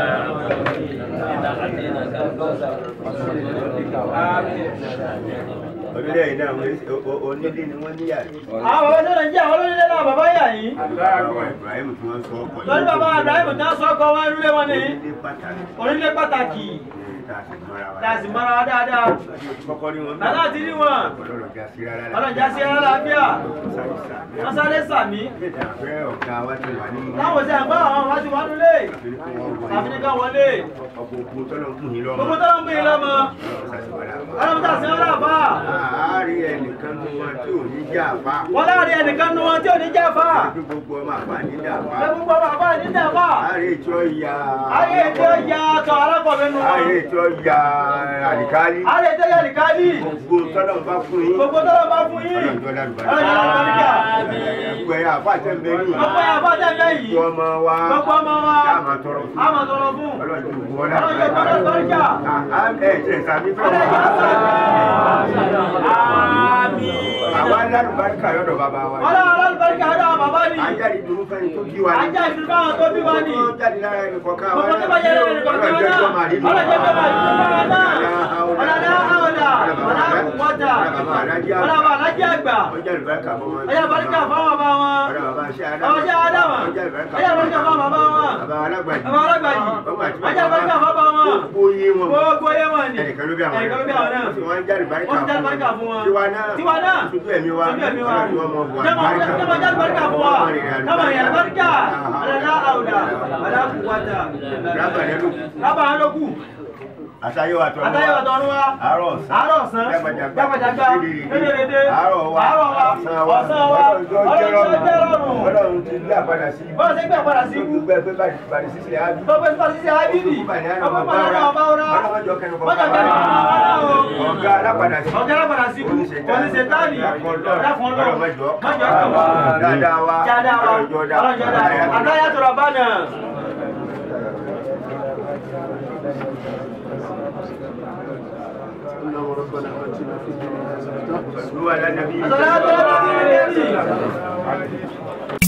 orílẹ̀-èdè náà wọ́n- onílé ni wọ́n níyà rí. àwọn bàbá tó nàìjíríà wọn lónílé náà bàbá yà yín bàbá Ibrahim tí wọ́n sọ ọkọ̀ lórí bàbá Ibrahim tí wọ́n sọ ọkọ wọn nílé wọn ní onílé pàtàkì onílé pàtàkì tá a sì mọ́ra wa. tá a sì mọ́ra wa dáadáa kọ́kọ́ rí wọn bẹ́ẹ̀. bàbá àti rí wọn ọlọ́run já sí rárá. ọlọ́jà sí ara láàbíà wọ́n sáré sàmí Ilé ìfẹ́ ọ̀gá wa ti wà ní láwọn ṣe àgbà àwọn wá ti wá nílé ìfẹ́ kí wọ́n wọlé. àfi ní ká wọlé ọkọ̀ òkú tọ́lọ̀ ń kùn yín lọ́mọ. gbogbo tó ń bí i lọ́mọ ọlọ́run tà sí wọn láàbà Àárín ẹnìkan tó wọn tí ò ní já àpá. wọn láàrin ẹnìkan nu wọn tí ò ní jáfa Bí gbogbo ọmọ àpá ní dàpá. pé gbogbo bàbá ní dàbà Àárín ètò ìyá. ayé tí ó ya tọ alákọ̀ọ́bẹ̀ nu wọn Àárín ètò ìyá àlìkálí. ayé tí ó yà nìkálí Gbogbo tọ́lọ̀ ń bá fún yín. gbogbo tó lọ bá fún yín Ọlọ́run tó lálùbáríkà. ọlọ́jà lọ́kọ̀ọ́bẹ̀ Gbogbo ẹ̀yà àpá àtẹ̀mbẹ́ yìí. gbogbo yà bá tẹ̀ bẹ́ẹ̀ yìí Gbogbo ọmọ wa. gbogbo ọmọ wa Ká máa tọrọ fún. a máa tọrọ fún Ọlọ́run tó gbogbo ọlá. ọlọ́jà lọ́kọ̀ọ́bẹ̀ Ẹ jẹ́ ìsàmì fẹ́ ọlọ́jà wọn. sàmì Àmín. Àwa alálùbáríkà lọ́dọ̀ bàbá wa. ọlọ́run alálùbáríkà ọ̀dọ̀ àwọn bàbá ni ajá ìdúró fẹ́ni tó bí wa ní. ajá ìdúró fáwọn tó bí wa ni Gbogbo jáde lára ẹnì kọ̀ọ̀kan wa gbogbo tó bá yẹ lẹ́nu nìkan kan náà ọlọ́jọ́ tó máa dúró fáwọn náà ọ̀làdá àwọ̀dà ọ̀là àkùnwọ́dà ọ̀làbà alájí àgbà ọjà ìbáríkà fún wọn. ọjà ìbáríkà fáwọn bàbá wọn ọ̀dọ̀ bàbá ṣe ọjà àdàmà ọjà ìbáríkà fáwọn bàbá wọn bàbá alágbàjì. bàbá alágbàjì ọjà ìbáríkà fáwọn bàbá wọn gbogbo yé wọn. gbogbo yẹ wọn ni ẹnìkan ló bí àwọn ẹnìkan ló bí àwọn náà wọ́n ti wọ́n ń jáde ìbáríkà wọ́n ti jáde ìbáríkà fún wọn tiwa náà tiwa náà sojú ẹ̀mí wa sojú ẹ̀mí wa ọlọ́run wọn mọ̀ wà jẹ́mọ̀ jẹ́mọ̀ jáde ìbáríkà fún wa káwọn èèyàn ìbáríkà ọ̀làdá àwọ̀dà ọ̀là àkùnwọ́dà rábà rẹ ló kù. rábà ló kù àtayéwà tọ́nu wa àtàyè ọ̀dọ́ wa àárọ̀ ọ̀sán àárọ̀ ọ̀sán jágbàjàgbà jágbàjàgbà dédédédé àárọ̀ wa àárọ̀ wa ọ̀sán wa ọlọ́run tó jẹ́ rọrùn ọlọ́run ti gbé àpadà sí ibú. bọ́lá ṣe gbé àpàdà sí ibú gbogbo ẹgbẹ́ báyìí bàdí sísè á bí. tó pé sípò sísè ábídì ọmọ pàdé náà ọba ọ̀rá ọlọ́mọjọ kẹnu kọ̀ mọ́jà kẹrin kan náà wọ́n náà o ọ̀gá alápadà sí. ọ̀gá alápàdà sí ibú oníṣẹ́ táàlì dáfún ọlọ́run ọlọ́mọjọ mọ́jà kàn wá dáadáa wa jáde wa ọlọ́jọ́ dá ọlọ́jọ́ dá àtàyà tó rà bá náà. اللهم ربنا آتنا في الدنيا حسنة صلوا على النبي àtàyà tó rà bá náà.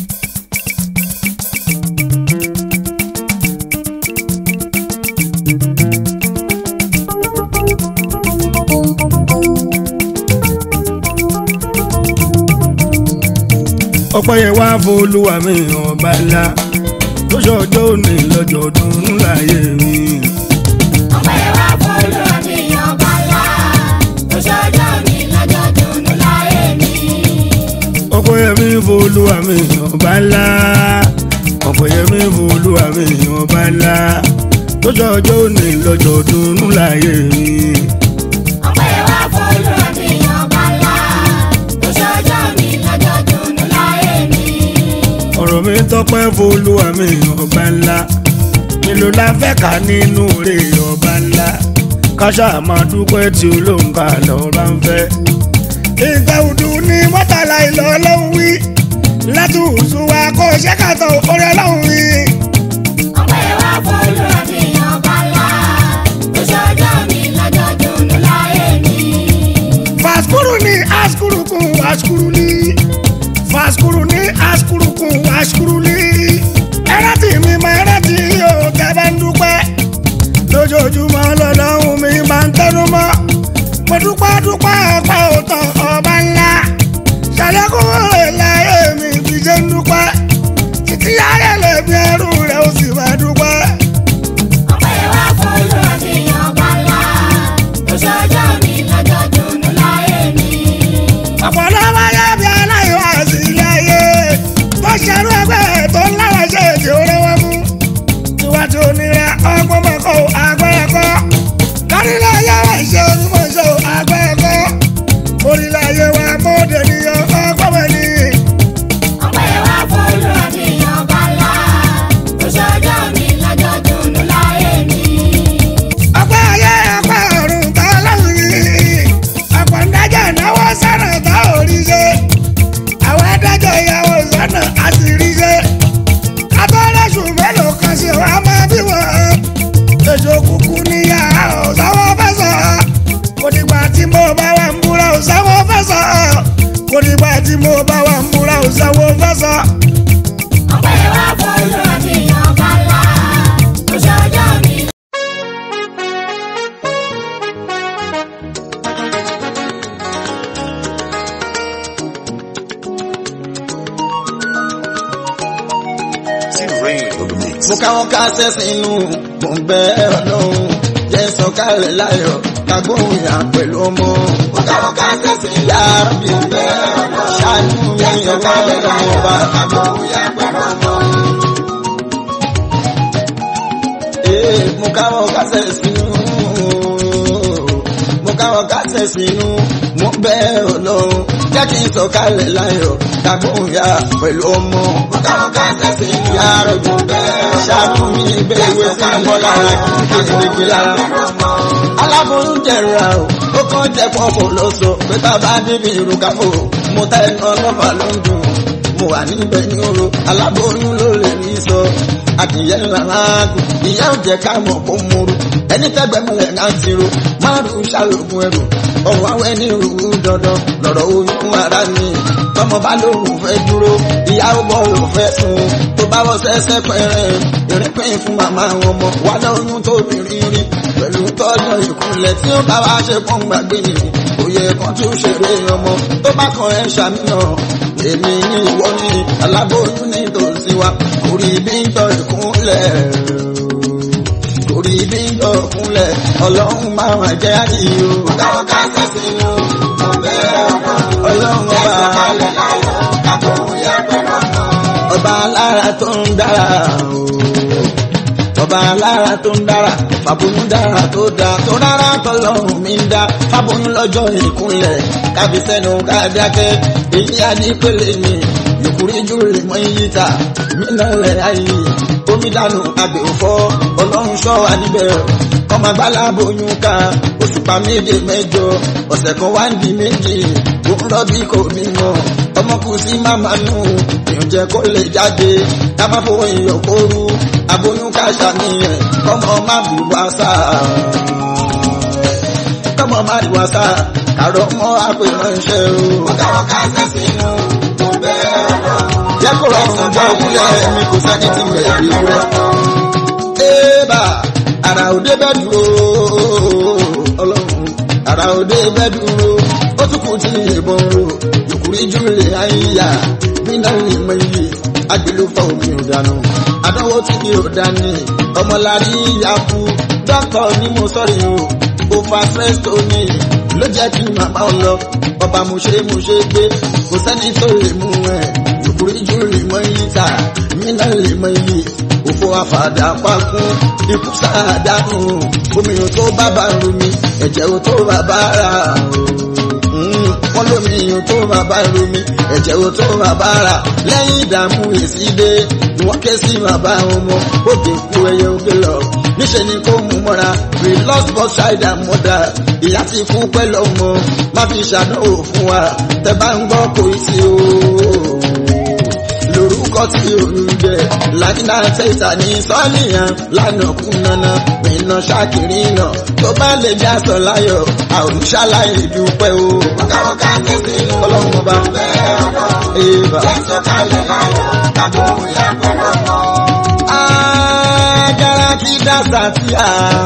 ọpẹ́ yẹn wá fọlúwa mi ọba ńlá tó ṣọjọ́ òní lọ́jọ́ ọdún láyé mi. ọpẹ́ yẹn wá f'Olúwa mi ọba ńlá tó ṣọjọ́ mi lọ́jọ́ dùnú láyé mi. ọpẹ́ yẹn mi fọlúwa mi ọba ńlá ọpẹ́ yẹn mi fọlúwa mi ọba ńlá tó ṣọjọ́ òní lọ́jọ́ ọdún láyé mi. ọpẹ́ yẹn wá f'Olúwa mi ọba ńlá tó ṣọjọ́ mi lọ́jọ́ dùnú láyé mi. ọ̀rọ̀ mi tọpẹ́ fọlúwa mi ọba ńlá nílò la fẹ́ ká nínú rẹ̀ ọba ńlá káṣá máa dúpẹ́ tí olóńgbà lọ́ba ń fẹ́. ìgbà òdù ni mọ́tàlá ìlọ ọlọ́run wí látùsù wa kó ṣe kàtọ́ orí ọlọ́run wí. ọpẹ́ yẹn wá f'Olúwa mi ọba ńlá tó ṣọjọ́ mi lọ́jọ́ dùnú láyé mi. fàskúrú ni àskúrú kún wàskúrú ní fàskúrú ní àskúrú kún wàskúrú ní. ẹ̀rọ tí mi máa ẹ̀rọ tí yóò tẹ́bẹ̀ ń dúpẹ́ lójoojúmọ́ lọ́lọ́run mi máa ń tẹnu mọ́ mo dúpẹ́ dúpẹ́ ọpẹ́ òtàn ọba ńlá ṣàlékún rẹ̀ láyé mi fi ṣe ń dúpẹ́ títí ayé lè bí ẹrú rẹ̀ ó sì máa dúpẹ́. ọpẹ́ yẹn wá f'Olúwa mi ọba ńlá tó ṣọjọ́ mi lọ́jọ́ dùnú láyé mi. ọ̀pọ̀lọpọ̀ yẹ bí aláìwá sí ilé ayé tó ṣerú ẹgbẹ́ tó ń láwọn ṣe èdè olówó mú tiwa tí onírẹ ọgbọ́n mọ́kọ́ agbẹ́rẹ́ kọ́ kárílẹ̀ ayé wa ṣe onímọ̀ ṣe agbẹ́rẹ́ kọ́ orílẹ̀ ayé wa mọ́ọ̀dé nìyẹn ọgbọ́n mọ́ ni. ọpẹ́ yẹn wá f'Olúwa mi ọba ńlá tó ṣọjọ́ mi lọ́jọ́ dùnú láyé mi. ọpẹ́ ayé ọpẹ́ ọ̀run tá lọ́run yìí ọ̀pọ̀ ńdájà náwó sọ̀nà tá ò rí ṣe àwọn adájọ́ ìyàwó sọ̀nà á sì rí ṣe abọ́lẹ́sùn mélòó kan ṣe wá máa bí wọ́n èso kúkú níyà ọ̀sáwọ́ fẹ́ sọ kò dìgbà tí mo bá wà ń búra ọ̀sáwọ́ fẹ́ sọ kò dìgbà tí mo bá wà ń búra ọ̀sáwọ́ fẹ́ sọ. ọpẹ́ yẹn wá f'Olúwa mi ọba ńlá tó ṣọjọ́ mi. mo káwọn kásẹ̀ sínú mo ń bẹ ọlọ́run jẹ́ sọ̀kalẹ̀ láyọ̀ kagbóhùn yà pẹ̀lú ọmọ. mo káwọn kásẹ̀ sínú yàrá bí ń bẹ ọlọ́run ṣáàánú mi ọlọ́run ọmọ bá kagbóhùn yà pẹ̀lú ọmọ. ee mo káwọn kásẹ̀ sínú mo káwọn kásẹ̀ sínú mo ń bẹ ọlọ́run jẹ́ kí n sọ̀kalẹ̀ láyọ̀ kagbóhùn yà pẹ̀lú ọmọ. mo káwọn kásẹ̀ sínú yàrá bí ń bẹ ṣáàtú mi bẹ́ẹ̀ ìwé sí ìbọn lára kí n lè gbé lára. aláboyún jẹ̀ra o ó kàn jẹ́ pọ́pọ́ ló sọ pé tá a bá débi ìrùkàfò mo tẹ́ ẹnu ọlọ́fà ló ń dùn mo wà níbẹ̀ ní oró aláboyún ló lè rí sọ adìyẹ ńlá láàgù ìyá ò jẹ́ ká mọ̀ kó múru ẹni tẹ́gbẹ́ múlẹ̀ náà ti ro márùn-ún ṣàlògùn ẹrù ọ̀rọ̀ awẹ́ ní ìrù dandan lọ́rọ̀ oyún ara ni tọmọ bá lóun fẹ́ dúró ìyàwó bọ́ ló fẹ́ sùn tó bá wọ sẹ́sẹ́ pẹ́rẹ́ ìrìnpín fún màmá wọn mọ̀ wà lóyún tó bìnrin rí pẹ̀lú tọ́jọ́ ìkúnlẹ̀ tí ó bá wá ṣe pọ́n gbàgbé ni òye kan tí ó ṣeré ọmọ tó bá kan ẹ̀ ṣàmìnà èmi ní ìwọ ní aláboyún ní tòsí wa orí bí ń tọ́ ìkúnlẹ̀ orí bí ń tọ́ ìkúnlẹ̀ ọlọ́run máa wà jẹ́ àyè o. káwọn ká sẹ́sìn ní o ọlọ́run ọba ọba alára tó ń dára o ọba alára tó ń dára fàbóyún dára tó dá tó rárá tọlọ́run mi ń dá fàbóyún lọ́jọ́ ìkúnlẹ̀ kábí sẹ́nu káàdákẹ́ èyí adípele ni ìkúrí júlè mọ́ iyì ta mínà lẹ̀ ayé omi dànù àgbè òfò ọlọ́run ṣọ́ wa níbẹ̀ ọmọ agbálá bóyún ká òṣùpá méje mẹ́jọ ọ̀sẹ̀ kan wá ń di méjì òun rọ́bí kò bímọ ọmọ kù sí màmá nù ìyànjẹ kó lè jáde ká má fowó iyọ̀ kóru aboyún ká ṣàníyàn kọ́mọ má bù wá sá kọ́mọ má bù wá sá kàrọ̀ mọ́ àpè ránṣẹ́ o. ọ̀gáwọ̀ ká sẹ́sìn inú mo bẹ́ẹ̀ lọ. jẹ́ kó rọrùn jọ òkúlẹ̀ mi kò sẹ́ni tí mo lè rí wúrẹ́. ébà àrà òde bẹ́ẹ̀ dúró ọlọ́run àrà òde bẹ́ẹ̀ dúró ó tún kù tí ìbọn ro ìkúrí júlẹ̀ àyíyá nínú ìmọ̀ iye agbèlú fa omi ò dànù àdánwò tí kì ò dání ọmọlárí yaku dókítà ni mo sọ̀rọ̀ o ó fa stress tó ní ló jẹ́ kí màmá ọ lọ ọba mo ṣe mo ṣe gbé kò sẹ́ni tó lè mú ẹ̀ ìkúrí júlẹ̀ mọ́ iye ta nínú ìmọ̀ iye òfò àfàdà pakún ikú sáàdánù omi ò tó bàbá rumi ẹ̀jẹ̀ ò tó bàbá rà wọ́n lómi ò tó bàbá rumi ẹ̀jẹ̀ ò tó bàbá rà lẹ́yìn ìdààmú èsì dé ni wọ́n ké sí bàbá ọmọ òkè kú ẹyẹ òkè lọ níṣẹ́ ni kó mú mọ́ra we lost both child and mother ìyá ti kú pẹ̀lú ọmọ má fi ṣàdánwò fún wa tẹ bá ń gbọ́ kò í sí o lórúkọ tí òun jẹ lájínà tẹsà ní sọ́ọ̀nìyàn lánà kún nana mìíràn ṣàkìrì náà tó bá lè já sọ láyọ̀ àwòṣàlàyé dúpẹ́ o. ọ̀kàwọ̀kà tẹ̀sí ọlọ́run ọba èèbà. jẹ́sọ̀ kalẹ̀ láyọ̀ tàbí òun yà pẹ̀lú ọmọ. agara kí dáṣà tí a.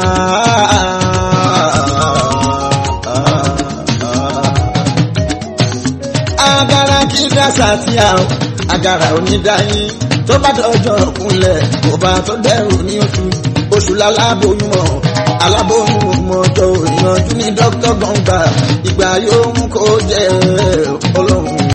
agara kí dáṣà tí a agara onídàáyín tó bá dọjọ́ kúnlẹ̀ kò bá tó dẹrù ní oṣù oṣù lálábòyún mọ́ alábòyún mọ́jọ́ ìyànjú ní dókítà gbọ̀ngbà ìgbà yóò mú kó jẹ́ ọlọ́run.